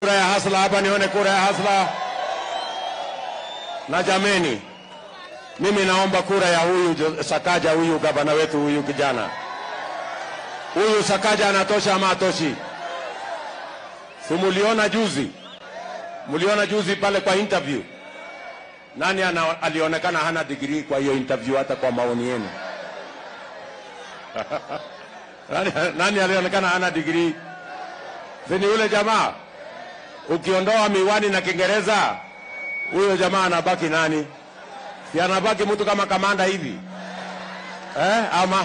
Kura ya hasla hapa, nione kura ya hasla. Na jameni, mimi naomba kura ya huyu Jo- Sakaja, huyu gavana wetu, huyu kijana huyu Sakaja anatosha ama atoshi? Si muliona juzi, muliona juzi pale kwa interview, nani ana, alionekana hana digrii kwa hiyo interview, hata kwa maoni yenu nani, nani alionekana hana digrii? Si ni yule jamaa ukiondoa miwani na Kiingereza, huyo jamaa anabaki nani? Si anabaki mtu kama kamanda hivi eh? Ama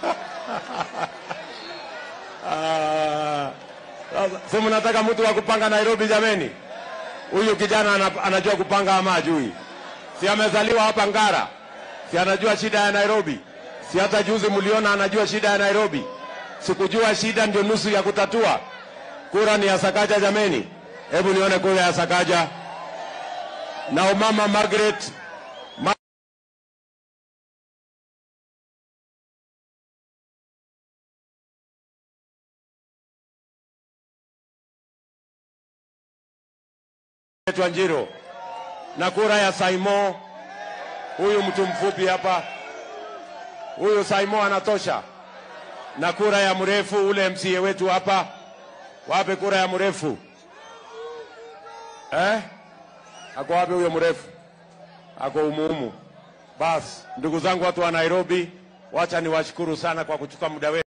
Ah, sasa, si mnataka mtu wa kupanga Nairobi? Jameni, huyu kijana ana- anajua kupanga ama ajui? Si amezaliwa hapa Ngara, si anajua shida ya Nairobi? Si hata juzi mliona anajua shida ya Nairobi? Sikujua shida ndio nusu ya kutatua. Kura ni ya Sakaja jameni, hebu nione kura ya Sakaja na umama Margaret Ma Wanjiro na kura ya Saimo, huyu mtu mfupi hapa, huyu Saimo anatosha, na kura ya mrefu ule MCA wetu hapa, wape kura ya mrefu eh? Ako wapi huyo mrefu? Ako umuumu. Basi ndugu zangu, watu wa Nairobi, wacha niwashukuru sana kwa kuchukua muda wetu.